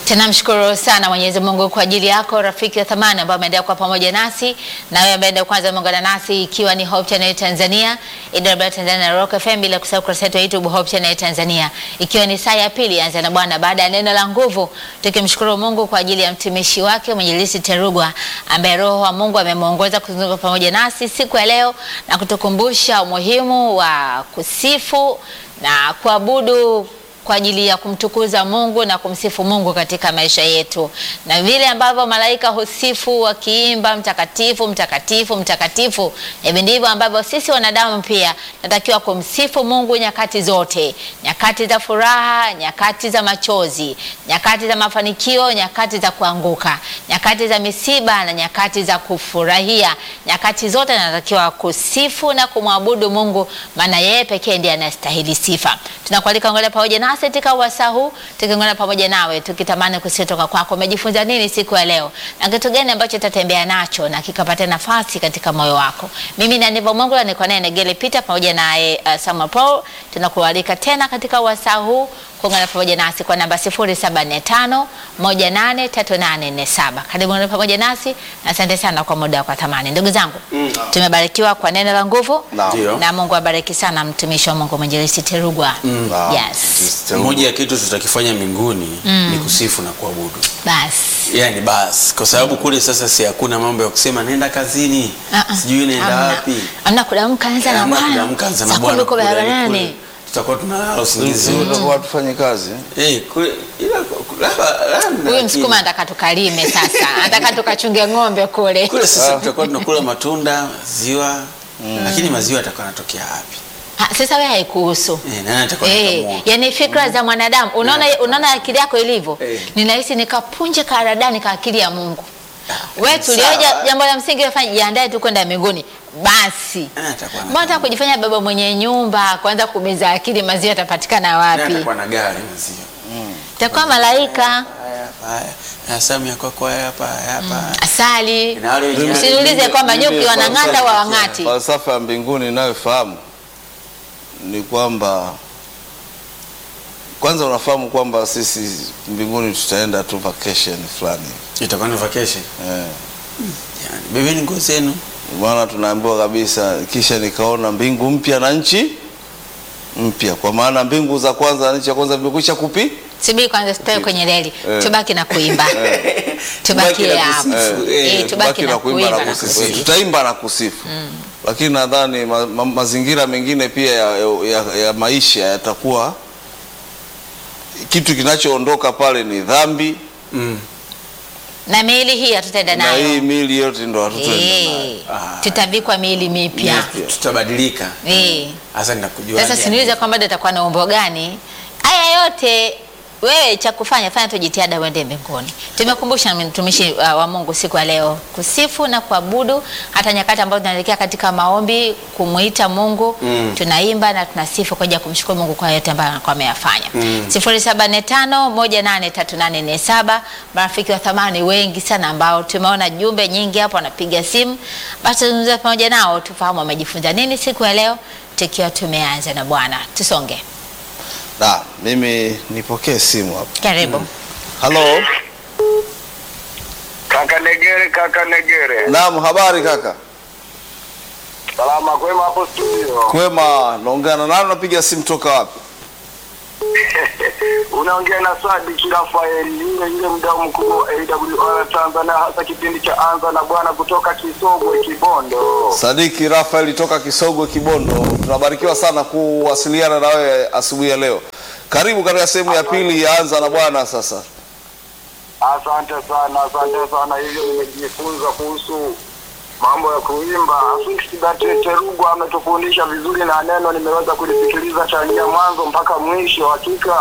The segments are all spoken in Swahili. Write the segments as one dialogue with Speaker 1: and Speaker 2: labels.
Speaker 1: Tunamshukuru sana Mwenyezi Mungu kwa ajili yako rafiki wa thamani ambao ameendelea kuwa pamoja nasi na wewe ambaye ndio kwanza umeungana nasi ikiwa ni Hope Channel Tanzania, IW Tanzania na Rock FM bila kusahau kurasa yetu ya YouTube Hope Channel Tanzania. Ikiwa ni saa ya pili anza na Bwana baada ya neno la nguvu, tukimshukuru Mungu kwa ajili ya mtumishi wake Mwinjilisti Terugwa ambaye Roho wa Mungu amemuongoza kuzunguka pamoja nasi siku ya leo na kutukumbusha umuhimu wa kusifu na kuabudu kwa ajili ya kumtukuza Mungu na kumsifu Mungu katika maisha yetu, na vile ambavyo malaika husifu wakiimba mtakatifu, mtakatifu, mtakatifu, hivi ndivyo ambavyo sisi wanadamu pia natakiwa kumsifu Mungu nyakati zote, nyakati za furaha, nyakati za machozi, nyakati za mafanikio, nyakati za kuanguka, nyakati za misiba na nyakati za kufurahia. Nyakati zote natakiwa kusifu na kumwabudu Mungu, maana yeye pekee ndiye anastahili sifa. Tunakualika ngole pamoja nasi katika wasaa huu tukiungana pamoja nawe tukitamani kusitoka kwako. Umejifunza nini siku ya leo na kitu gani ambacho utatembea nacho na kikapata nafasi katika moyo wako? Mimi na Nivo Mungu niko naye Negele Peter pamoja naye uh, Samuel Paul. Tunakualika tena katika wasaa huu kuungana pamoja nasi kwa namba 0745 183847. Karibu ngana pamoja nasi na asante sana kwa muda kwa thamani. Ndugu zangu,
Speaker 2: Mm.
Speaker 1: tumebarikiwa kwa neno la nguvu
Speaker 2: Naam.
Speaker 3: Ndio.
Speaker 1: na Mungu abariki sana mtumishi wa Mungu Mwinjilisti Terugwa.
Speaker 2: Naam.
Speaker 1: Yes.
Speaker 3: Moja ya kitu tutakifanya mbinguni ni kusifu na kuabudu,
Speaker 1: Basi.
Speaker 3: yaani basi, kwa sababu kule sasa si hakuna mambo ya kusema nenda kazini,
Speaker 1: Ah, ah.
Speaker 3: sijui nenda
Speaker 1: Hamna.
Speaker 3: wapi,
Speaker 1: Hamna kudamka anza na
Speaker 3: Hamna
Speaker 1: Bwana.
Speaker 3: kudamka, anza na
Speaker 1: Saa
Speaker 3: Bwana
Speaker 1: kumi uko
Speaker 3: kule, yaani
Speaker 1: barabarani.
Speaker 3: kule tutakuwa tunalala usingizi
Speaker 2: Sisi tutakuwa tufanye kazi.
Speaker 3: Eh, kule ila labda labda
Speaker 1: Huyu msukuma anataka tukalime sasa, anataka tukachunge ng'ombe kule.
Speaker 3: kule sasa tutakuwa tunakula matunda, maziwa, lakini maziwa yatakuwa yanatokea wapi?
Speaker 1: Ha, Sasa wewe haikuhusu.
Speaker 3: Eh, nani atakuwa
Speaker 1: Eh,
Speaker 3: anakamua?
Speaker 1: yani fikra za mwanadamu unaona, unaona akili yako ilivyo.
Speaker 3: Eh.
Speaker 1: Ninahisi nikapunje karadani ka akili ya Mungu. Wewe
Speaker 3: sawa.
Speaker 1: tulioja jambo la msingi fanya jiandae tu kwenda mbinguni. Basi.
Speaker 3: Nani atakuwa na-
Speaker 1: Mbona unataka kujifanya baba mwenye nyumba, kwanza kumeza akili maziwa yatapatikana
Speaker 3: nani
Speaker 1: wapi?
Speaker 3: atakuwa na gari maziwa?
Speaker 1: Itakuwa malaika,
Speaker 3: Haya hapa, haya. Na Samu ya kwako haya hapa, haya hapa.
Speaker 1: asali.
Speaker 3: Na wale wengine-
Speaker 1: Usiniulize kwamba
Speaker 2: Mimi
Speaker 1: nyuki wanang'ata
Speaker 2: falsafa-
Speaker 1: wa wang'ati.
Speaker 2: Falsafa ya mbinguni inayofahamu ni kwamba kwanza unafahamu kwamba sisi mbinguni tutaenda tu vacation fulani
Speaker 3: itakuwa ni vacation.
Speaker 2: eh.
Speaker 3: Yani, bebeni nguo zenu.
Speaker 2: Maana tunaambiwa kabisa, kisha nikaona mbingu mpya na nchi mpya, kwa maana mbingu za kwanza na nchi ya kwanza vimekwisha kupi
Speaker 1: Subiri kwanza tutoe kwenye reli.
Speaker 2: Eh.
Speaker 1: Tubaki na kuimba. Tubakie
Speaker 3: na
Speaker 1: hapo.
Speaker 3: kusifu.
Speaker 1: Eh,
Speaker 3: Eh,
Speaker 1: tubaki na kuimba na
Speaker 2: kusifu.
Speaker 1: kusifu.
Speaker 2: Tutaimba na kusifu lakini nadhani ma, ma, mazingira mengine pia ya, ya, ya maisha yatakuwa kitu kinachoondoka pale ni dhambi
Speaker 3: Mm.
Speaker 1: Na miili hii hatutaenda
Speaker 2: na hii
Speaker 1: nayo.
Speaker 2: mili yote ndo hatutaenda nayo.
Speaker 1: Eh,
Speaker 3: Ah.
Speaker 1: tutavikwa miili mipya.
Speaker 2: Mipya.
Speaker 3: Tutabadilika.
Speaker 1: Eh.
Speaker 3: Hasa ninakujua.
Speaker 1: Sasa siniulize kwamba bado atakuwa na umbo gani. Haya yote wewe cha kufanya fanya tu jitihada uende mbinguni. Tumekumbusha mtumishi uh, wa Mungu siku ya leo kusifu na kuabudu, hata nyakati ambazo tunaelekea katika maombi kumuita Mungu
Speaker 3: Mm.
Speaker 1: tunaimba na tunasifu kwa ajili ya kumshukuru Mungu kwa yote ambayo anakuwa ameyafanya.
Speaker 3: Mm.
Speaker 1: 0745183847 marafiki wa thamani wengi sana ambao tumeona jumbe nyingi hapo wanapiga simu, basi tuzungumze pamoja nao tufahamu wamejifunza nini siku ya leo tukiwa tumeanza na Bwana. Tusonge.
Speaker 2: Da, mimi nipokee simu hapa.
Speaker 1: Karibu.
Speaker 2: Halo,
Speaker 4: Kaka Negere, kaka Negere.
Speaker 2: naam, habari kaka?
Speaker 4: Salama kwema hapo studio.
Speaker 2: Kwema, naongea na nani? Unapiga simu toka wapi?
Speaker 4: Unaongea na Swadi Rafaeli, yule yule mdau mkuu wa AWR Tanzania, hasa kipindi cha Anza na Bwana kutoka Kisogwe Kibondo.
Speaker 2: Sadiki Rafael toka Kisogwe Kibondo. Tunabarikiwa sana kuwasiliana na wewe asubuhi ya leo. Karibu katika sehemu ya pili ya Anza na Bwana sasa.
Speaker 4: Asante sana, asante sana. Hivyo nimejifunza kuhusu mambo ya kuimba. Afisi Terugwa ametufundisha vizuri na neno nimeweza kulisikiliza tangia mwanzo mpaka mwisho. Hakika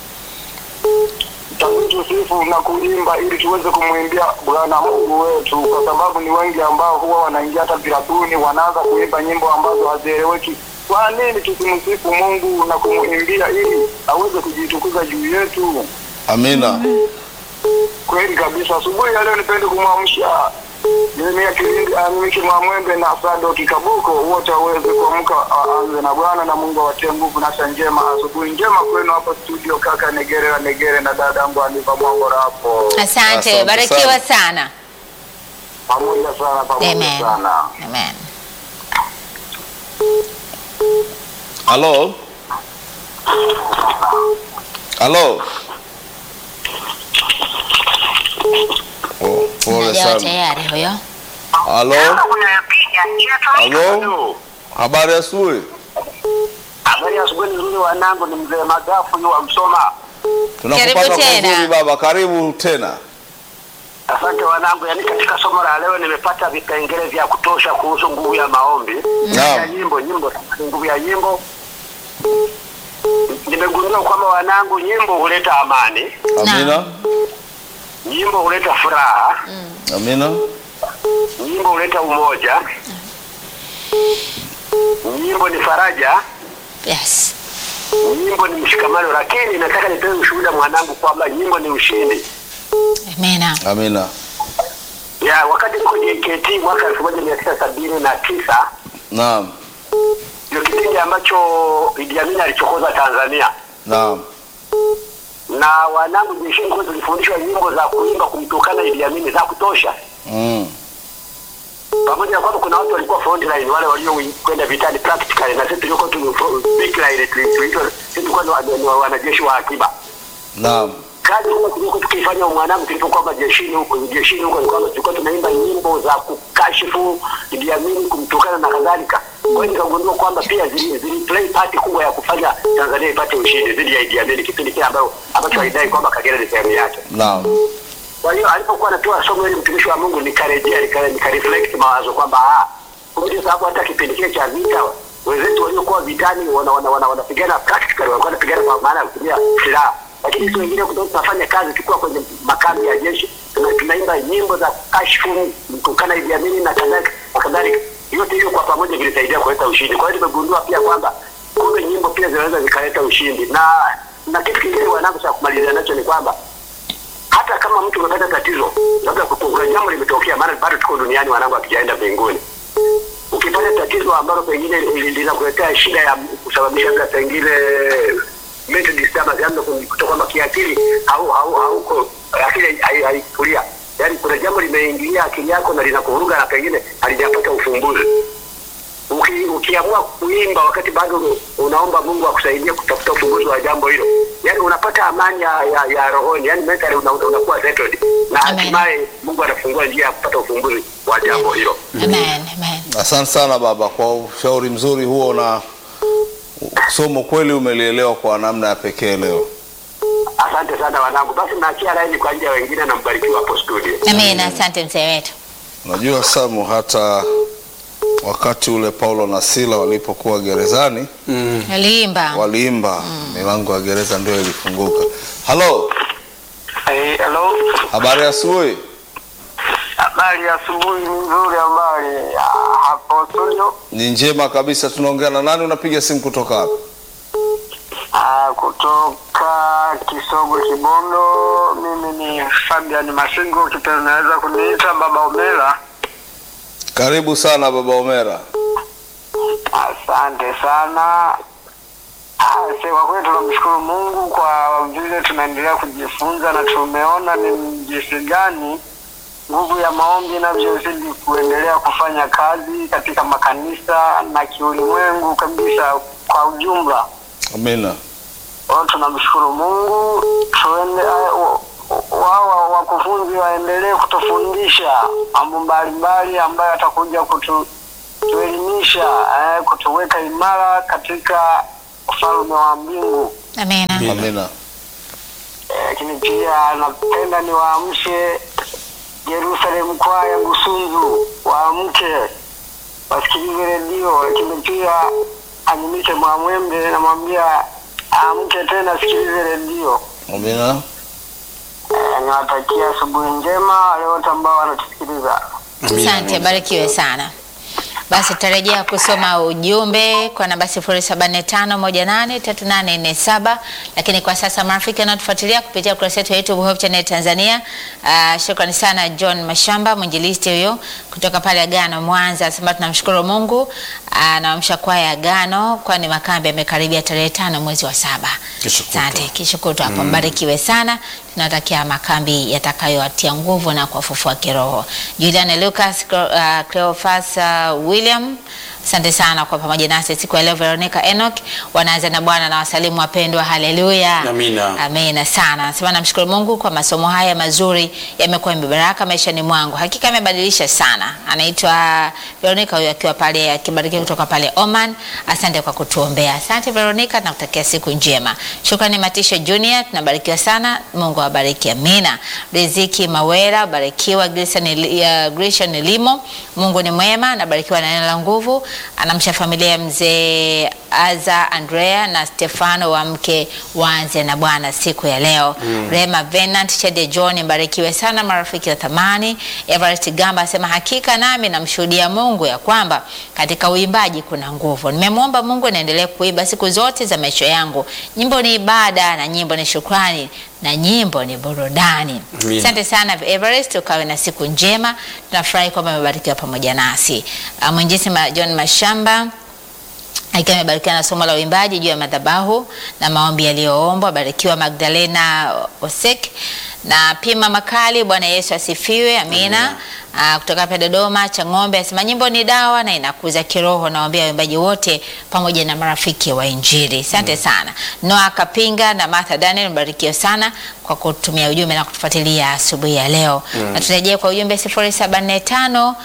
Speaker 4: takitu sifu na kuimba ili tuweze kumwimbia Bwana Mungu wetu, kwa sababu ni wengi ambao huwa wanaingia hata virabuni, wanaanza kuimba nyimbo ambazo hazieleweki. Kwa nini tusimsifu Mungu na kumwimbia ili aweze kujitukuza juu yetu?
Speaker 2: Amina.
Speaker 4: Kweli kabisa. Asubuhi ya leo nipende kumwamsha Jeremia Kilindi, Amiki Mwamwembe na Sado Kikabuko, wote waweze kuamka aanze na Bwana na Mungu awatie nguvu na afya njema. Asubuhi njema kwenu hapo studio, kaka Negere wa Negere na dada yangu Aniva Mwangora hapo,
Speaker 1: Asante,
Speaker 2: Asante
Speaker 1: barikiwa
Speaker 2: sana.
Speaker 1: sana.
Speaker 4: pamoja sana, pamoja
Speaker 1: Amen.
Speaker 4: sana.
Speaker 1: Amen.
Speaker 2: Halo, halo. Oh, pole
Speaker 1: Najawa
Speaker 2: sana.
Speaker 1: tayari huyo.
Speaker 2: Halo, halo. Habari ya asubuhi.
Speaker 4: Habari ya asubuhi nzuri, wanangu, ni mzee Magafu yu wa Msoma.
Speaker 2: Tunakupata
Speaker 1: Karibu
Speaker 2: kwa
Speaker 1: tena.
Speaker 2: uzuri baba, karibu tena.
Speaker 4: Asante wanangu, yaani katika somo la leo nimepata vipengele vya kutosha kuhusu nguvu ya maombi
Speaker 2: Naam.
Speaker 4: ya nyimbo. Nyimbo ni nguvu ya nyimbo. Nimegundua kwamba wanangu, nyimbo huleta amani,
Speaker 2: Amina,
Speaker 4: nyimbo huleta furaha,
Speaker 2: amina,
Speaker 4: nyimbo huleta umoja, nyimbo ni faraja,
Speaker 1: Yes.
Speaker 4: nyimbo ni mshikamano. Lakini nataka nitoe ushuhuda mwanangu kwamba nyimbo ni ushindi.
Speaker 1: Amena.
Speaker 2: amina.
Speaker 4: Ya wakati niko JKT mwaka elfu moja mia tisa sabini na tisa
Speaker 2: Naam,
Speaker 4: ndio kipindi ambacho Idi Amin alichokoza Tanzania
Speaker 2: naam,
Speaker 4: na wanangu jeshini kwetu tulifundishwa nyimbo za kuimba kumtukana Idi Amin za kutosha,
Speaker 2: mm.
Speaker 4: pamoja na kwamba kuna watu walikuwa front line, wale waliokwenda vitani practically, na sisi tulikuwa tu back line, tuliitwa sisi tulikuwa ni wa- ni wa- wanajeshi wa akiba.
Speaker 2: naam,
Speaker 4: Kazi kubwa tulikuwa tukifanya mwanangu, tulipokuwa majeshini huko jeshini huko, ni kwamba tulikuwa tunaimba nyimbo za kukashifu Idi Amin, kumtukana na kadhalika. Kwa hiyo nikagundua kwamba pia zili, zili play part kubwa ya kufanya Tanzania ipate ushindi dhidi ya Idi Amin, kipindi kile ambacho ambacho alidai kwamba Kagera ni sehemu yake.
Speaker 2: naam,
Speaker 4: Kwa hiyo alipokuwa anatoa somo hili mtumishi wa Mungu, nikarejea nika, nika reflect mawazo kwamba ah, kumbe ndio sababu hata kipindi kile cha vita wenzetu waliokuwa vitani wanapigana wana, wana, wanapigana practically, walikuwa wanapigana kwa maana ya kutumia silaha, lakini sisi wengine kutoka tunafanya kazi tukiwa kwenye makambi ya jeshi, tuna- tunaimba nyimbo za kashfu mtukana Idi Amin na kadhalika na kadhalika. Yote hiyo kwa pamoja vilisaidia kuleta ushindi. Kwa hiyo nimegundua pia kwamba kumbe nyimbo pia zinaweza zikaleta ushindi, na na kitu kingine wanangu cha kumalizia nacho ni kwamba hata kama mtu umepata tatizo, labda kuku- kuna jambo limetokea, maana bado tuko duniani, wanangu, hatujaenda mbinguni. Ukipata tatizo ambalo pengine li- linakuletea shida ya kusababisha labda pengine mental disturbance, yaani kuta kwamba kiakili hau hau hauko akili hai- haikulia, yaani kuna jambo limeingilia akili yako na linakuvuruga na pengine halijapata ufumbuzi uki, ukiamua kuimba wakati bado unaomba Mungu akusaidie kutafuta ufumbuzi wa jambo hilo, yani unapata amani ya, ya, ya rohoni, yani mentally una, una, unakuwa settled na
Speaker 1: Amen.
Speaker 4: hatimaye Mungu anafungua njia ya kupata ufumbuzi wa jambo hilo.
Speaker 1: Amen. Amen.
Speaker 2: Asante sana baba kwa ushauri mzuri huo, na somo kweli umelielewa kwa namna ya pekee leo.
Speaker 4: Asante sana wanangu, basi naachia laini kwa ajili ya wengine na mbarikiwa hapo studio.
Speaker 1: Amena. Asante mzee wetu.
Speaker 2: Unajua Samu, hata wakati ule Paulo na Sila walipokuwa gerezani
Speaker 3: Mm.
Speaker 1: Aliimba.
Speaker 2: waliimba, milango ya gereza ndio ilifunguka. Halo,
Speaker 4: Hey, hello.
Speaker 2: habari ya asubuhi.
Speaker 4: Habari ya asubuhi nzuri, habari hapo studio.
Speaker 2: Ni njema kabisa. Tunaongea na nani? Unapiga simu kutoka wapi?
Speaker 4: Ah, kutoka Kisogo Kibondo. Mimi ni Fabian Masingo, kipenda naweza kuniita Baba Omela.
Speaker 2: Karibu sana baba Omera.
Speaker 4: Asante sana. Ah, se- Kwa kweli tunamshukuru Mungu kwa vile tunaendelea kujifunza na tumeona ni jinsi gani nguvu ya maombi inavyozidi kuendelea kufanya kazi katika makanisa na kiulimwengu kabisa kwa ujumla.
Speaker 2: Amina.
Speaker 4: Kwa hiyo tunamshukuru Mungu, tuende ah, wa- wao wakufunzi waendelee kutufundisha mambo mbalimbali ambayo atakuja kutu tuelimisha eh, kutuweka imara katika ufalme wa mbingu.
Speaker 1: Amena.
Speaker 2: Amina.
Speaker 4: Eh, Lakini pia napenda niwaamshe Jerusalem kwaya Busunzu, waamke wasikilize redio, lakini pia Anyimike Mwamwembe namwambia aamke tena asikilize redio.
Speaker 2: Amina.
Speaker 4: Eh, Niwatakia asubuhi njema wale wote ambao wanatusikiliza.
Speaker 3: Amina,
Speaker 1: Asante,
Speaker 3: amina.
Speaker 1: barikiwe sana. Basi tutarejea kusoma ujumbe kwa namba 0745183847 lakini kwa sasa marafiki wanaotufuatilia kupitia ukurasa wetu wa YouTube Hope Channel Tanzania. Uh, shukrani sana John Mashamba mwinjilisti huyo kutoka pale Agano Mwanza, anasema tunamshukuru Mungu anawamsha kwaya Agano, kwani makambi yamekaribia tarehe tano mwezi wa saba.
Speaker 3: Kesho kutwa.
Speaker 1: Asante, kesho kutwa hapo, mbarikiwe sana. Tunatakia makambi yatakayowatia nguvu na kuwafufua kiroho. Julian Lucas, uh, Cleophas uh, William Asante sana kwa pamoja nasi siku ya leo. Veronica Enoch wanaanza na Bwana na wasalimu wapendwa, haleluya,
Speaker 3: Amina.
Speaker 1: amina sana. Nasema namshukuru Mungu kwa masomo haya mazuri, yamekuwa mibaraka maishani mwangu, hakika yamebadilisha sana. Anaitwa Veronica huyo akiwa pale akibarikiwa kutoka pale Oman. Asante kwa kutuombea. Asante Veronica, nakutakia siku njema. Shukrani Matisha Junior, tunabarikiwa sana. Mungu awabariki, amina. Riziki Mawera, barikiwa. Grayson Eli- ya Grayson Limo, Mungu ni mwema, nabarikiwa na neno la nguvu. Anamsha familia ya mzee Aza Andrea na Stefano wa mke waanze na Bwana siku ya leo. Rema Venant Chede John, mbarikiwe sana marafiki wa thamani. Everest Gamba asema hakika nami namshuhudia Mungu ya kwamba katika uimbaji kuna nguvu. Nimemwomba Mungu niendelee kuimba siku zote za maisha yangu. Nyimbo ni ibada na nyimbo ni shukrani na nyimbo ni burudani.
Speaker 3: Amina.
Speaker 1: Asante sana Everest, ukawe na siku njema. Tunafurahi kwamba umebarikiwa pamoja nasi. Uh, Mwinjisi ma John Mashamba akiwa amebarikiwa na somo la uimbaji juu ya madhabahu na maombi yaliyoombwa. Barikiwa Magdalena Osek na Pima Makali. Bwana Yesu asifiwe, amina. Ah, kutoka hapa Dodoma Chang'ombe asema nyimbo ni dawa na inakuza kiroho. Nawaambia waimbaji wote pamoja na marafiki wa Injili. Asante sana Noah Kapinga na Martha Daniel, mbarikiwa sana kwa kutumia ujumbe na kutufuatilia asubuhi ya leo na turejee kwa ujumbe 0745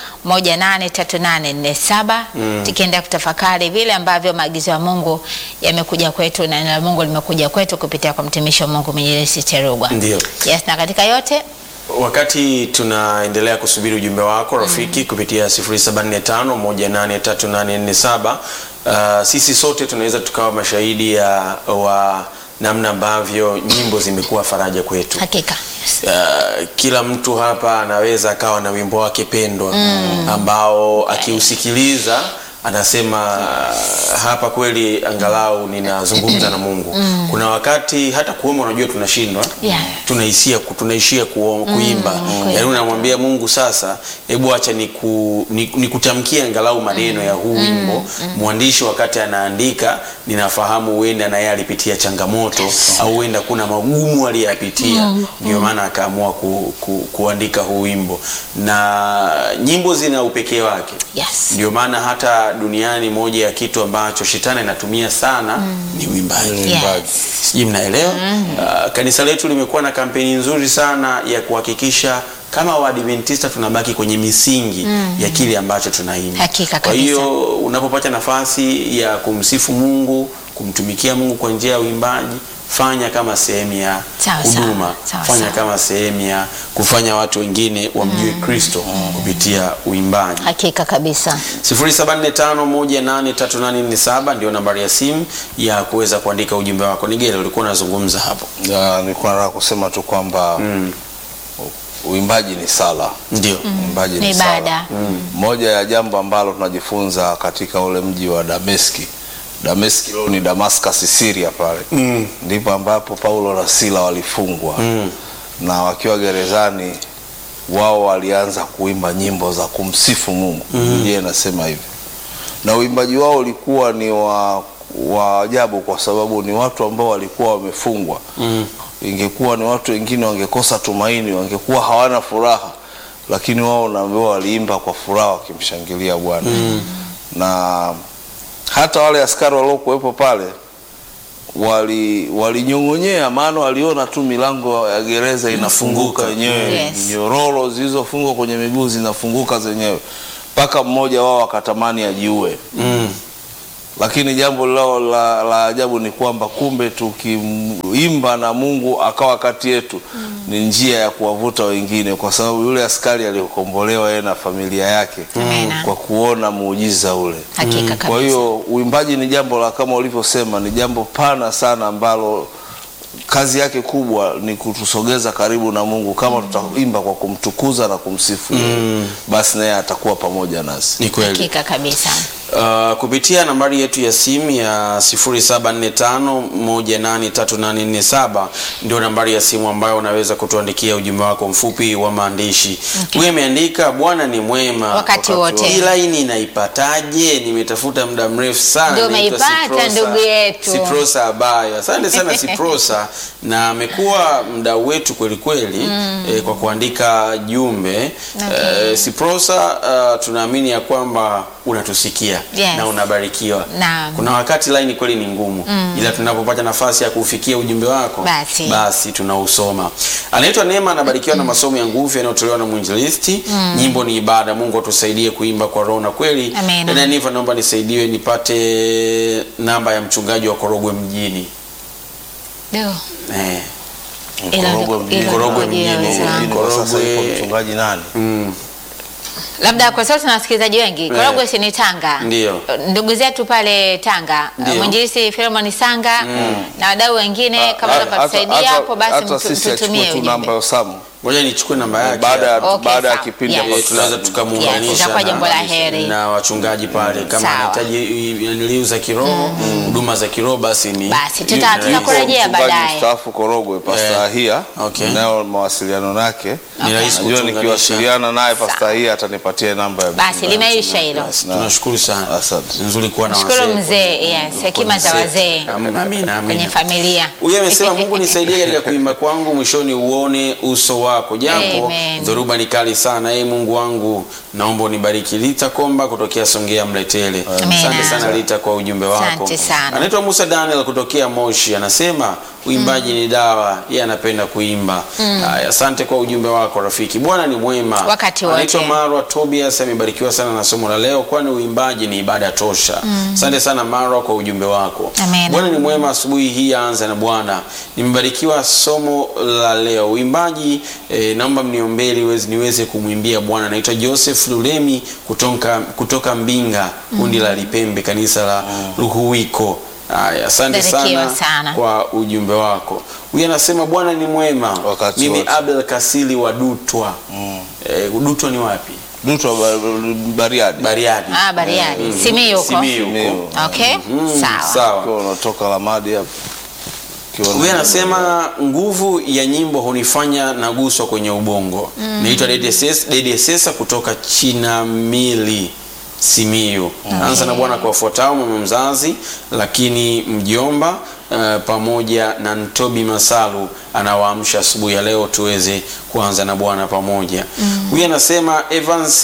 Speaker 1: 183847 tukienda kutafakari vile ambavyo maagizo ya Mungu yamekuja kwetu na neno la Mungu limekuja kwetu kupitia kwa mtumishi wa Mungu Mwenyezi Terugwa.
Speaker 3: Ndio.
Speaker 1: Yes, na katika yote
Speaker 3: Wakati tunaendelea kusubiri ujumbe wako rafiki kupitia 0745183847 uh, sisi sote tunaweza tukawa mashahidi ya wa namna ambavyo nyimbo zimekuwa faraja kwetu.
Speaker 1: hakika
Speaker 3: Uh, kila mtu hapa anaweza akawa na wimbo wake pendwa ambao akiusikiliza anasema uh, hapa kweli angalau ninazungumza na Mungu. Kuna wakati hata kuomba unajua tunashindwa
Speaker 1: Yeah.
Speaker 3: tunaishia ku, tunaishia ku, kuimba
Speaker 1: kweli.
Speaker 3: yaani unamwambia Mungu sasa, hebu acha niku, ni- nikutamkie angalau maneno ya huu wimbo. Mwandishi wakati anaandika, ninafahamu huenda na yeye alipitia changamoto au huenda kuna magumu aliyapitia, ndio maana akaamua ku, ku, kuandika huu wimbo, na nyimbo zina upekee wake.
Speaker 1: yes.
Speaker 3: Ndio maana hata duniani moja ya kitu ambacho shetani anatumia sana ni uimbaji.
Speaker 1: Yes.
Speaker 3: Sijui mnaelewa. Uh, kanisa letu limekuwa na kampeni nzuri sana ya kuhakikisha kama Waadventista tunabaki kwenye misingi ya kile ambacho tunaimba.
Speaker 1: Hakika
Speaker 3: Kwa
Speaker 1: kabisa.
Speaker 3: hiyo unapopata nafasi ya kumsifu Mungu, kumtumikia Mungu kwa njia ya uimbaji, fanya kama sehemu ya
Speaker 1: Sawa, sawa.
Speaker 3: huduma,
Speaker 1: Sawa,
Speaker 3: fanya
Speaker 1: sawa.
Speaker 3: kama sehemu ya kufanya watu wengine wamjue Kristo kupitia uimbaji.
Speaker 1: hakika kabisa
Speaker 3: 0745183847 ndio nambari ya simu ya kuweza kuandika ujumbe wako. Nigele, ulikuwa unazungumza hapo.
Speaker 2: Ya, nilikuwa nataka kusema tu kwamba u- uimbaji ni sala.
Speaker 3: Ndio.
Speaker 2: Uimbaji
Speaker 1: Ni
Speaker 2: ni
Speaker 1: ibada.
Speaker 2: sala. Moja ya jambo ambalo tunajifunza katika ule mji wa Dameski. Dameski leo ni Damascus Syria pale. Ndipo ambapo Paulo na Sila walifungwa. Na wakiwa gerezani wao walianza kuimba nyimbo za kumsifu Mungu. Biblia inasema hivyo. Na uimbaji wao ulikuwa ni wa wa ajabu kwa sababu ni watu ambao walikuwa wamefungwa. Ingekuwa ni watu wengine wangekosa tumaini, wangekuwa hawana furaha, lakini wao naambiwa waliimba kwa furaha wakimshangilia Bwana. Na hata wale askari waliokuwepo pale wali walinyong'onyea, maana waliona tu milango ya gereza inafunguka yenyewe,
Speaker 1: Yes.
Speaker 2: nyororo zilizofungwa kwenye miguu zinafunguka zenyewe, mpaka mmoja wao akatamani ajiue lakini jambo lao la, la ajabu ni kwamba kumbe tukiimba na Mungu akawa kati yetu ni njia ya kuwavuta wengine, kwa sababu yule askari aliyokombolewa yeye na familia yake
Speaker 1: Amina.
Speaker 2: kwa kuona muujiza ule.
Speaker 1: hakika kabisa
Speaker 2: Kwa hiyo uimbaji ni jambo la kama ulivyosema, ni jambo pana sana ambalo kazi yake kubwa ni kutusogeza karibu na Mungu. Kama tutaimba kwa kumtukuza na kumsifu yeye, basi naye atakuwa pamoja nasi.
Speaker 3: Ni kweli.
Speaker 1: Hakika kabisa.
Speaker 3: Uh, kupitia nambari yetu ya simu ya 0745183847 ndio nambari ya simu ambayo unaweza kutuandikia ujumbe wako mfupi wa maandishi.
Speaker 1: Okay.
Speaker 3: Huyu ameandika Bwana ni mwema
Speaker 1: Wakati wote.
Speaker 3: Hii laini naipataje? Nimetafuta muda mrefu sana.
Speaker 1: Ndio
Speaker 3: Naitwa
Speaker 1: umeipata,
Speaker 3: Siprosa-
Speaker 1: ndugu yetu.
Speaker 3: Siprosa Abayo. Asante sana Siprosa, na amekuwa mdau wetu kweli kweli eh, kwa kuandika jumbe
Speaker 1: Okay.
Speaker 3: eh, Siprosa, uh, tunaamini ya kwamba unatusikia
Speaker 1: Yes.
Speaker 3: na unabarikiwa.
Speaker 1: Naam.
Speaker 3: Kuna wakati laini kweli ni ngumu, ila tunapopata nafasi ya kufikia ujumbe wako
Speaker 1: Basi.
Speaker 3: basi tunausoma. Anaitwa Neema, anabarikiwa na masomo ya nguvu yanayotolewa na mwinjilisti. Nyimbo ni ibada. Mungu atusaidie kuimba kwa roho na kweli.
Speaker 1: Amen.
Speaker 3: Dada Niva, naomba nisaidiwe nipate namba ya mchungaji wa Korogwe mjini.
Speaker 1: Ndio.
Speaker 3: Eh.
Speaker 1: Ila-
Speaker 2: Korogwe mjini.
Speaker 1: ila
Speaker 3: Korogwe
Speaker 1: ngoja
Speaker 3: mjini.
Speaker 1: wenzangu.
Speaker 2: Mjini kwa sasa
Speaker 3: Korogwe.
Speaker 2: yupo mchungaji nani?
Speaker 3: Mm.
Speaker 1: Labda kwa sababu tuna wasikilizaji wengi. Korogwe si ni Tanga.
Speaker 3: Ndio.
Speaker 1: Ndugu zetu pale Tanga,
Speaker 3: Ndio.
Speaker 1: mwinjilisi Philemon Sanga na wadau wengine kama
Speaker 2: Hata-
Speaker 1: watatusaidia
Speaker 2: hata-
Speaker 1: hapo basi
Speaker 2: hata
Speaker 1: mtu-
Speaker 2: sisi
Speaker 1: tutumie
Speaker 2: achukue tu namba
Speaker 1: ujumbe.
Speaker 2: ya Samu
Speaker 3: Ngoja nichukue namba yake.
Speaker 2: baada ya
Speaker 1: Okay,
Speaker 2: baada ya
Speaker 1: sawa.
Speaker 2: kipindi
Speaker 1: Yes.
Speaker 2: hapo
Speaker 3: Eh, tunaweza
Speaker 1: Yes,
Speaker 3: tukamuunganisha
Speaker 1: itakuwa jambo la
Speaker 3: na,
Speaker 1: heri.
Speaker 3: na wachungaji pale kama
Speaker 1: Sawa.
Speaker 3: anahitaji niliu za kiroho huduma za kiroho basi ni
Speaker 1: Basi, tuta-
Speaker 3: yu-
Speaker 1: tuta-
Speaker 3: yu-
Speaker 1: Tutakurejea
Speaker 2: Mchungaji
Speaker 1: baadaye.
Speaker 2: mstaafu Korogwe Pasta
Speaker 3: Eh.
Speaker 2: Ahia
Speaker 3: Okay.
Speaker 2: nayo mawasiliano nake
Speaker 3: Ni rahisi
Speaker 2: najua
Speaker 3: kutuunganisha.
Speaker 2: nikiwasiliana naye Pasta Ahia atanipatia namba ya
Speaker 1: Basi
Speaker 2: mchungaji.
Speaker 1: limeisha hilo.
Speaker 3: Basi, tunashukuru sana
Speaker 2: Asante.
Speaker 3: nzuri kuwa na
Speaker 1: Shukuru
Speaker 3: wazee.
Speaker 1: mzee, yes, hekima za wazee
Speaker 3: Amina, amina,
Speaker 1: kwenye
Speaker 3: amina.
Speaker 1: familia.
Speaker 3: Huyu amesema Mungu nisaidie katika kuimba kwangu, mwishoni uone uso wako, japo
Speaker 1: Amen.
Speaker 3: dhoruba ni kali sana. Ee Mungu wangu, naomba unibariki. Lita Komba kutokea Songea Mletele.
Speaker 1: Amen.
Speaker 3: Asante sana Lita kwa ujumbe wako.
Speaker 1: Asante sana.
Speaker 3: Anaitwa Musa Daniel kutokea Moshi, anasema uimbaji ni dawa, yeye anapenda kuimba. Haya, asante kwa ujumbe wako rafiki. Bwana ni mwema
Speaker 1: Wakati wote.
Speaker 3: Anaitwa Marwa Tobias, amebarikiwa sana na somo la leo, kwani uimbaji ni ibada tosha. Asante sana Marwa kwa ujumbe wako.
Speaker 1: Amen.
Speaker 3: Bwana ni mwema. Asubuhi hii anza na Bwana. Nimebarikiwa somo la leo uimbaji. Eh, naomba mniombee ili niweze- niweze kumwimbia Bwana. Naitwa Joseph Lulemi kutoka, kutoka Mbinga, kundi la Lipembe, kanisa la Ruhuwiko. Haya, asante
Speaker 1: Barikiwa
Speaker 3: sana,
Speaker 1: sana.
Speaker 3: kwa ujumbe wako. Huyu anasema Bwana ni mwema.
Speaker 2: Wakati
Speaker 3: Mimi
Speaker 2: wote.
Speaker 3: Abel Kasili wa Dutwa. Eh, Dutwa ni wapi?
Speaker 2: Dutwa Ba- Bariadi
Speaker 3: Bariadi.
Speaker 1: Ah, Bariadi. Simiyu huko.
Speaker 3: Simiyu huko.
Speaker 2: Simiyu.
Speaker 1: Okay?
Speaker 3: Mm,
Speaker 1: Sawa.
Speaker 3: Sawa.
Speaker 2: Ukiwa unatoka Lamadi hapo Ukiwa
Speaker 3: Huyu
Speaker 2: na-
Speaker 3: anasema nguvu ya nyimbo hunifanya naguswa kwenye ubongo. Naitwa Dede Ses- Dede Sesa kutoka Chinamili Simiyu. Anza na Bwana kwa wafuatao: mama mzazi, lakini mjomba uh, pamoja na Ntobi Masalu anawaamsha asubuhi ya leo tuweze kuanza na Bwana pamoja. Huyu anasema Evans,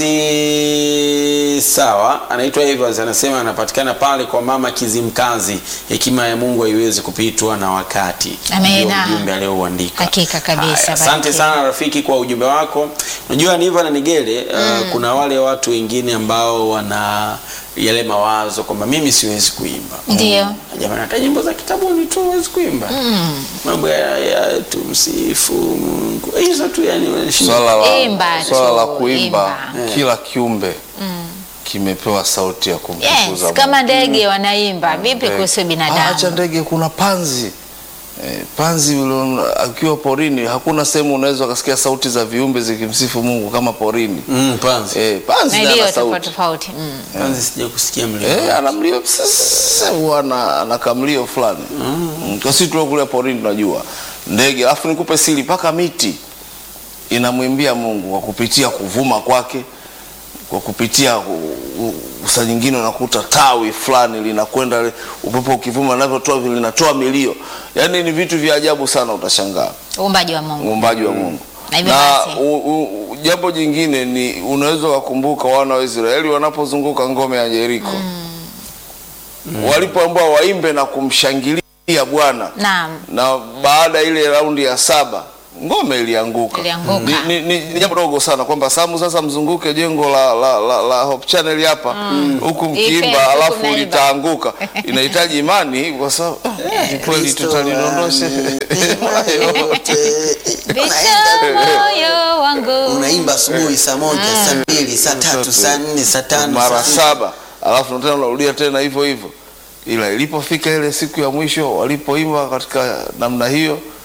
Speaker 3: sawa, anaitwa Evans, anasema anapatikana pale kwa mama Kizimkazi. Hekima ya Mungu haiwezi kupitwa na wakati.
Speaker 1: Amena.
Speaker 3: Ndio ujumbe aliouandika.
Speaker 1: Hakika kabisa,
Speaker 3: Haya, Asante
Speaker 1: barikiwa.
Speaker 3: sana rafiki kwa ujumbe wako. Unajua Niva na Nigele, uh, kuna wale watu wengine ambao wana yale mawazo kwamba mimi siwezi kuimba.
Speaker 1: Ndio.
Speaker 3: Jamani, hata nyimbo za kitabuni tu huwezi kuimba. Mambo ya, ya tumsifu Mungu. Hizo tu yani unashinda.
Speaker 2: Swala la,
Speaker 1: Imba
Speaker 2: swala
Speaker 1: tu,
Speaker 2: la kuimba
Speaker 1: imba.
Speaker 2: kila kiumbe kimepewa sauti ya kumtukuza
Speaker 1: Yes,
Speaker 2: Mungu.
Speaker 1: kama ndege wanaimba. Vipi
Speaker 2: Ndege.
Speaker 1: kuhusu
Speaker 2: Ah, Acha
Speaker 1: binadamu?
Speaker 2: ndege, kuna panzi eh, panzi yule akiwa porini, hakuna sehemu unaweza ukasikia sauti za viumbe zikimsifu Mungu kama porini.
Speaker 3: Mm, panzi.
Speaker 2: Eh, panzi
Speaker 1: Na
Speaker 2: naye
Speaker 1: ndio
Speaker 2: ana
Speaker 1: tofauti
Speaker 2: sauti
Speaker 1: tofauti. Mm.
Speaker 3: Panzi sija kusikia mlio.
Speaker 2: eh, ana mlio sasa, huwa ana ana kamlio fulani mm. Kwa sisi tulio kule porini tunajua ndege, alafu nikupe siri, mpaka miti inamwimbia Mungu kwa kupitia kuvuma kwake, kwa kupitia u- u- saa nyingine unakuta tawi fulani linakwenda li- upepo ukivuma linavyotoa vile linatoa milio, yaani ni vitu vya ajabu sana, utashangaa
Speaker 1: Uumbaji wa Mungu.
Speaker 2: uumbaji wa Mungu.
Speaker 1: Na hivyo
Speaker 2: Na
Speaker 1: basi.
Speaker 2: u, u, jambo jingine ni unaweza kukumbuka wana wa Israeli wanapozunguka ngome ya Yeriko walipoambiwa waimbe na kumshangilia Bwana
Speaker 1: Naam.
Speaker 2: na baada ya ile raundi ya saba ngome ilianguka.
Speaker 1: Ilianguka.
Speaker 2: Ni, ni, ni, ni jambo dogo sana kwamba Samu sasa mzunguke jengo la, la, la, la Hope Channel hapa huku
Speaker 1: Ipe,
Speaker 2: mkiimba
Speaker 1: huku
Speaker 2: alafu
Speaker 1: mnaimba.
Speaker 2: litaanguka. Inahitaji imani kwa sababu ah, ni kweli tutalidondosha
Speaker 1: Vita moyo wangu.
Speaker 3: Unaimba asubuhi saa moja, saa mbili, saa tatu, saa nne, saa tano,
Speaker 2: mara
Speaker 3: saa sita.
Speaker 2: saba alafu tena unarudia tena hivyo hivyo, ila ilipofika ile siku ya mwisho walipoimba katika namna hiyo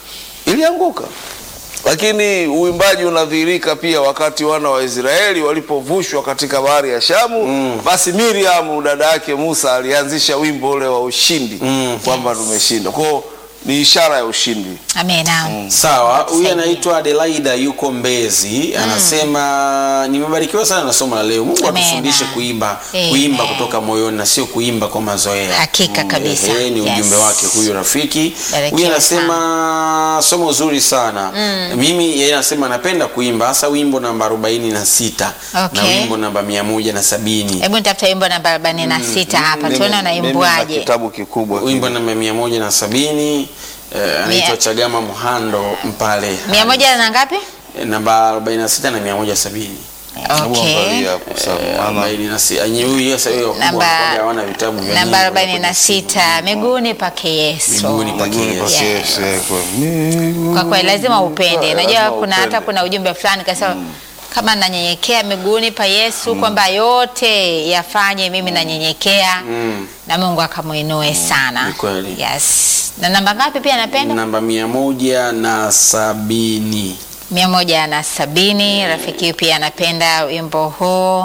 Speaker 2: ilianguka lakini uimbaji unadhihirika pia wakati wana wa Israeli walipovushwa katika bahari ya Shamu mm. basi Miriam dada yake Musa alianzisha wimbo ule wa ushindi mm. kwamba tumeshinda kwao ni ishara ya ushindi
Speaker 1: Amena.
Speaker 3: Sawa, huyu
Speaker 1: Atusaidie.
Speaker 3: anaitwa Adelaida yuko Mbezi, anasema nimebarikiwa sana na somo la leo. Mungu
Speaker 1: Amena.
Speaker 3: atufundishe kuimba,
Speaker 1: Amen.
Speaker 3: kuimba kutoka moyoni na sio kuimba kwa mazoea.
Speaker 1: Hakika kabisa.
Speaker 3: Ehe, ni
Speaker 1: Yes.
Speaker 3: ujumbe wake huyu rafiki.
Speaker 1: Barikiwa
Speaker 3: Huyu anasema somo zuri sana. Mimi yeye anasema anapenda kuimba hasa wimbo namba 46
Speaker 1: Okay.
Speaker 3: na wimbo namba 170.
Speaker 1: Hebu nitafuta wimbo namba arobaini na sita hapa
Speaker 2: Mimi-
Speaker 1: tuone
Speaker 2: mimi na
Speaker 1: unaimbwaje.
Speaker 2: kitabu kikubwa
Speaker 3: Wimbo
Speaker 2: kile.
Speaker 3: namba 170 eh, anaitwa
Speaker 1: Mia-
Speaker 3: Chagama Muhando Mpale.
Speaker 1: mia moja na ngapi?
Speaker 3: namba 46 na 170.
Speaker 2: Hebu
Speaker 1: Okay.
Speaker 2: angalia hapo sawa, maana-
Speaker 3: Arobaini na si- yenye huyu sasa hiyo kubwa
Speaker 1: Namba-
Speaker 3: wanakuwaga hawana vitabu vya
Speaker 1: Namba
Speaker 3: nyimbo,
Speaker 1: arobaini na
Speaker 3: wanakuwa
Speaker 1: sita miguuni pake Yesu.
Speaker 3: Miguuni pake
Speaker 2: Miguuni
Speaker 3: Yesu.
Speaker 2: pake
Speaker 1: Yes.
Speaker 2: Yesu, eh, kwa miguu
Speaker 1: Kwa kweli lazima upende. Unajua
Speaker 2: Lazima
Speaker 1: kuna hata
Speaker 2: upende.
Speaker 1: kuna ujumbe fulani kasema kama nanyenyekea miguuni pa Yesu kwamba yote yafanye mimi nanyenyekea na Mungu akamuinue sana.
Speaker 3: Ni kweli.
Speaker 1: Yes. Na namba ngapi pia anapenda?
Speaker 3: namba mia moja na sabini
Speaker 1: mia moja na sabini. Rafiki huyu pia anapenda wimbo huu.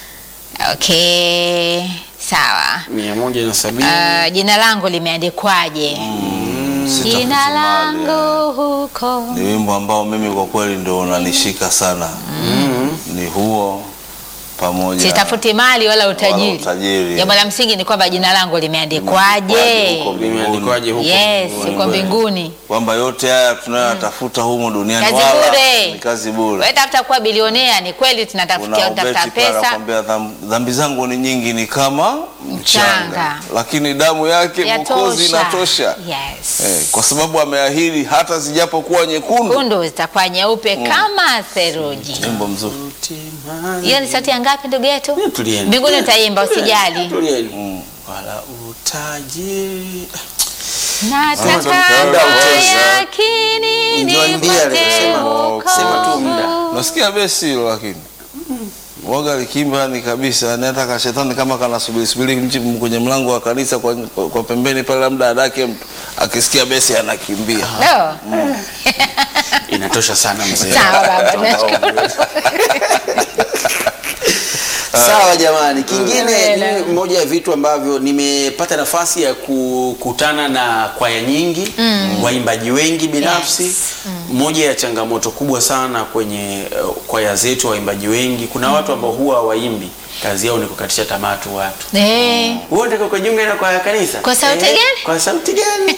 Speaker 1: Okay, sawa.
Speaker 3: mia moja na sabini
Speaker 1: Uh, jina langu limeandikwaje?
Speaker 2: Sitafuti
Speaker 1: Jina
Speaker 2: mali,
Speaker 1: langu huko.
Speaker 2: ni wimbo ambao mimi kwa kweli ndio unanishika sana ni huo pamoja
Speaker 1: Sitafuti mali wala utajiri.
Speaker 2: Wala utajiri.
Speaker 1: Jambo la msingi ni kwamba jina langu limeandikwaje.
Speaker 2: Huko mbinguni.
Speaker 3: limeandikwaje huko
Speaker 1: Yes,
Speaker 3: mbinguni?
Speaker 1: uko mbinguni.
Speaker 2: kwamba yote haya tunayotafuta humu duniani
Speaker 1: Kazi
Speaker 2: wala
Speaker 1: bure.
Speaker 2: ni kazi bure
Speaker 1: Wewe tafuta kuwa bilionea, ni kweli tunatafutia
Speaker 2: Kuna
Speaker 1: utafuta
Speaker 2: ubeti pale
Speaker 1: pesa.
Speaker 2: anakwambia "Dham- dhambi zangu ni nyingi ni kama mchanga,
Speaker 1: Mchanga.
Speaker 2: lakini damu yake Mwokozi
Speaker 1: Yatosha.
Speaker 2: inatosha
Speaker 1: Yes.
Speaker 2: eh, kwa sababu ameahidi hata zijapokuwa nyekundu.
Speaker 1: Kundu zitakuwa nyeupe kama theluji.
Speaker 2: Wimbo mzuri
Speaker 1: Hiyo ni sauti ya ngapi ndugu yetu?
Speaker 3: Tulieni.
Speaker 1: Mbinguni utaimba usijali.
Speaker 3: Tulieni. wala utajiri
Speaker 1: Nataka
Speaker 2: Muda
Speaker 3: utosha.
Speaker 1: yakini
Speaker 3: Ndio ndia
Speaker 1: nipate
Speaker 3: alisema, sema tu muda.
Speaker 1: wokovu.
Speaker 2: nasikia besi hilo lakini waga likimba ni kabisa yani hata kashetani kama kanasubiri subiri nchi kwenye mlango wa kanisa kwa, kwa, kwa pembeni pale labda adake mtu akisikia besi anakimbia
Speaker 1: Leo.
Speaker 3: inatosha sana mzee
Speaker 1: Sawa baba, tunashukuru.
Speaker 3: Sawa jamani, kingine
Speaker 1: Amen.
Speaker 3: mimi moja ya vitu ambavyo nimepata nafasi ya kukutana na kwaya nyingi waimbaji wengi binafsi
Speaker 1: Yes.
Speaker 3: moja ya changamoto kubwa sana kwenye uh, kwaya zetu waimbaji wengi kuna watu ambao huwa waimbi kazi yao ni kukatisha tamaa tu watu
Speaker 1: Eh,
Speaker 3: wewe unataka kujiunga na kwaya ya kanisa
Speaker 1: Kwa sauti gani?
Speaker 3: kwa sauti gani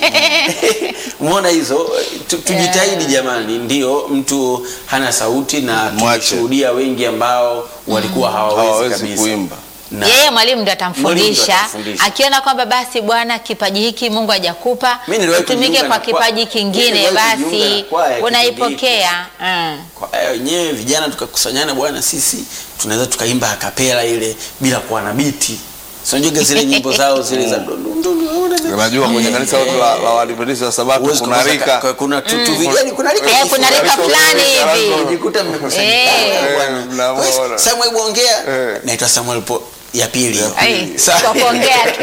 Speaker 3: umeona hizo tu, tujitahidi jamani ndio mtu hana sauti na
Speaker 2: Mwache.
Speaker 3: tumeshuhudia wengi ambao walikuwa hawawezi
Speaker 2: hawawezi
Speaker 3: kabisa
Speaker 2: kuimba
Speaker 3: na
Speaker 1: yeye mwalimu ndo
Speaker 3: Mwalimu ndo
Speaker 1: atamfundisha
Speaker 3: atamfundisha.
Speaker 1: akiona kwamba basi bwana kipaji hiki Mungu hajakupa
Speaker 3: Mimi niliwahi
Speaker 1: utumike
Speaker 3: kujiunga
Speaker 1: kwa
Speaker 3: na kwa-
Speaker 1: kipaji
Speaker 3: Mimi
Speaker 1: kingine
Speaker 3: niliwahi kujiunga
Speaker 1: basi
Speaker 3: na kwaya kipindi
Speaker 1: unaipokea mm.
Speaker 3: kwa hiyo wenyewe vijana tukakusanyana bwana sisi tunaweza tukaimba akapela ile bila kuwa na biti sinajua zile nyimbo zao zile za dundu, dundu, hauna biti.
Speaker 2: unajua kwenye kanisa lote la, la Waadventista wa Sabato
Speaker 3: Huwezi
Speaker 2: kuna
Speaker 3: kukosa ka-
Speaker 2: rika
Speaker 3: kuna tu- tu vijana kuna rika
Speaker 1: Eh, kuna rika
Speaker 2: Rika
Speaker 1: fulani
Speaker 2: fulani
Speaker 1: hivi
Speaker 2: hivi.
Speaker 3: Unajikuta mmekusanyika
Speaker 1: Eh.
Speaker 3: bwana.
Speaker 2: Eh, mnaona.
Speaker 3: Wewe, Samuel Bongea
Speaker 2: Eh.
Speaker 3: naitwa Samuel po ya pili
Speaker 1: Ai,
Speaker 3: Sa-
Speaker 1: kwa kuongea tu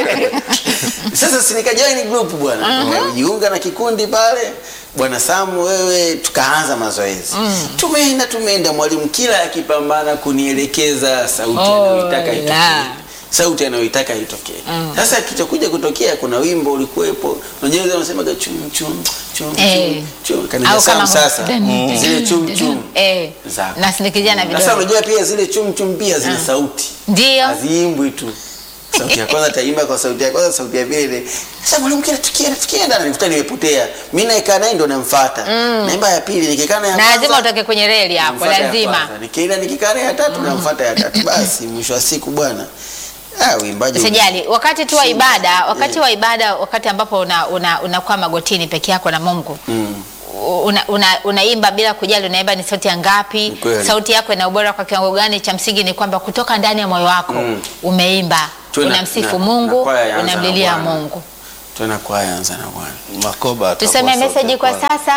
Speaker 3: sasa si nikajoin group bwana nikajiunga na kikundi pale bwana Samu wewe tukaanza mazoezi tumeenda tumeenda mwalimu kila akipambana kunielekeza sauti
Speaker 1: Oh,
Speaker 3: anayoitaka
Speaker 1: la.
Speaker 3: itokee sauti anayoitaka itokee sasa kitakuja kutokea kuna wimbo ulikuwepo unajua ile wanasemaga chum chum chum
Speaker 1: Eh.
Speaker 3: chum chum kanisa
Speaker 1: Au kama
Speaker 3: Samu sasa
Speaker 1: Mm.
Speaker 3: zile chum chum
Speaker 1: eh,
Speaker 3: Zako.
Speaker 1: nasindikizia na
Speaker 3: sasa
Speaker 1: vidole
Speaker 3: unajua pia zile chum chum pia zina sauti
Speaker 1: ndio
Speaker 3: haziimbwi tu sauti ya kwanza taimba kwa sauti ya kwanza sauti ya pili ile sasa mwalimu kila tukienda tukienda nilikuta nimepotea mimi naikaa naye ndo namfuata naimba ya pili nikikaa naye ya
Speaker 1: na lazima
Speaker 3: kwanza,
Speaker 1: utoke kwenye reli hapo
Speaker 3: namfuata ya
Speaker 1: lazima
Speaker 3: kwanza. nikienda nikikaa naye ya tatu namfuata ya tatu basi mwisho wa siku bwana ah uimbaji
Speaker 1: Usijali, wakati tu wa
Speaker 3: Simba.
Speaker 1: ibada, wakati
Speaker 3: Yeah.
Speaker 1: wa ibada, wakati ambapo una una, unakuwa magotini peke yako na Mungu
Speaker 3: Mm.
Speaker 1: una, una, unaimba bila kujali unaimba ni sauti ya ngapi,
Speaker 3: Ni kweli.
Speaker 1: sauti yako ina ubora kwa kiwango gani. Cha msingi ni kwamba kutoka ndani ya moyo wako
Speaker 3: Mm.
Speaker 1: umeimba,
Speaker 3: Tuwe na-
Speaker 1: unamsifu
Speaker 3: na-
Speaker 1: Mungu,
Speaker 3: na kwaya yaanza na
Speaker 1: unamlilia
Speaker 3: Bwana.
Speaker 1: Mungu.
Speaker 3: tena kwaya anza na bwana
Speaker 2: makoba atakuwa
Speaker 1: Tuseme
Speaker 2: sauti
Speaker 1: meseji
Speaker 2: ya
Speaker 1: kwa
Speaker 2: kwanza.
Speaker 1: sasa,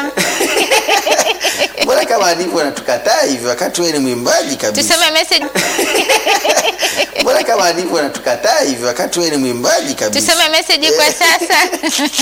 Speaker 3: mbona kama alivyo anatukataa hivi wakati wewe ni mwimbaji kabisa
Speaker 1: tuseme meseji,
Speaker 3: mbona kama alivyo anatukataa hivi wakati wewe ni mwimbaji kabisa
Speaker 1: tuseme meseji kwa sasa.